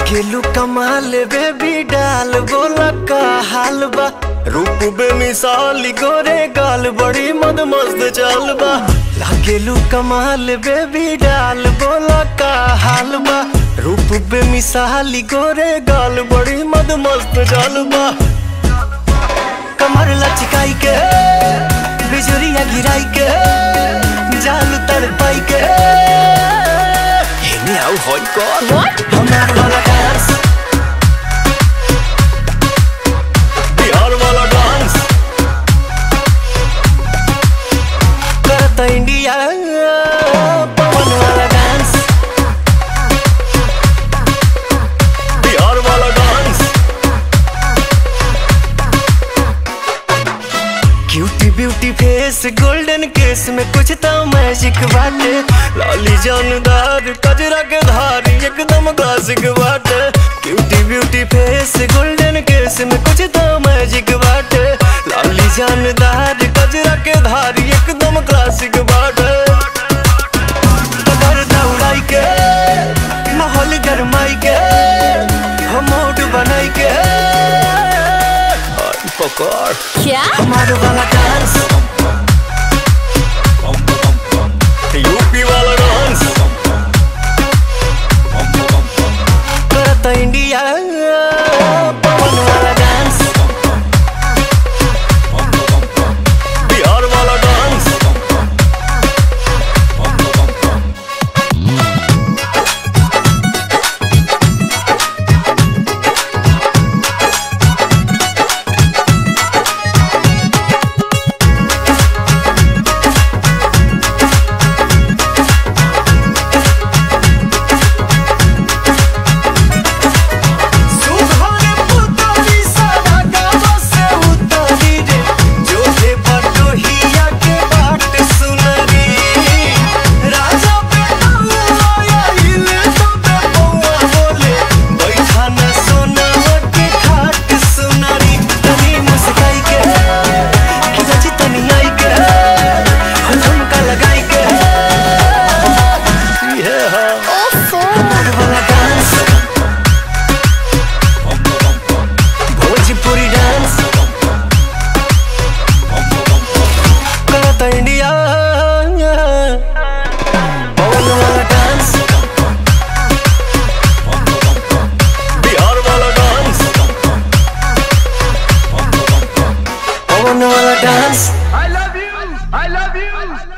लागेलू कमाल बेबी डाल बोला का हाल बा रूप बेमिसाल गोरे गाल बड़ी मद मस्त चाल बा लागेलू कमाल बेबी डाल बोला का हाल बा रूप बेमिसाल गोरे गाल बड़ी मद मस्त चाल बा कमर लचकाई के बिजुरिया गिराई के जाल तड़पाई के हेने आउ होई कौन हमार वाला डांस बिहार वाला डांस करता इंडिया पवन वाला डांस बिहार वाला dance cutie beauty face golden केस में कुछ तो मैजिक बाटे लाली जानदार कजरा के धार एकदम क्लासिक बाटे क्यूटी ब्यूटी फेस गोल्डन केस में कुछ तो मैजिक बाटे लाली जानदार कजरा के धार एकदम क्लासिक बाटे कबर दौड़ाई के माहौल गरमाई के हम मूड बनाई के आई पकड़ क्या हमारे वाला डांस यूपी वाला डांस करता इंडिया पवन वाला डांस बिहार वाला डांस सुघरे पुतली सारा गाँव से उतरी रे जो है बटोहिया के बाट सुनरी राजा पे आया हिले तो पे पौआ बोले बैठा न सोना के खाट सुनरी तनी मुस्काई के खिलची तनी आई के झुमका लगाई के ये है ओफो हमार वाला डांस भोजपुरी डांस करता इंडिया पवन वाला डांस बिहार वाला डांस पवन वाला dance I love you. I love you.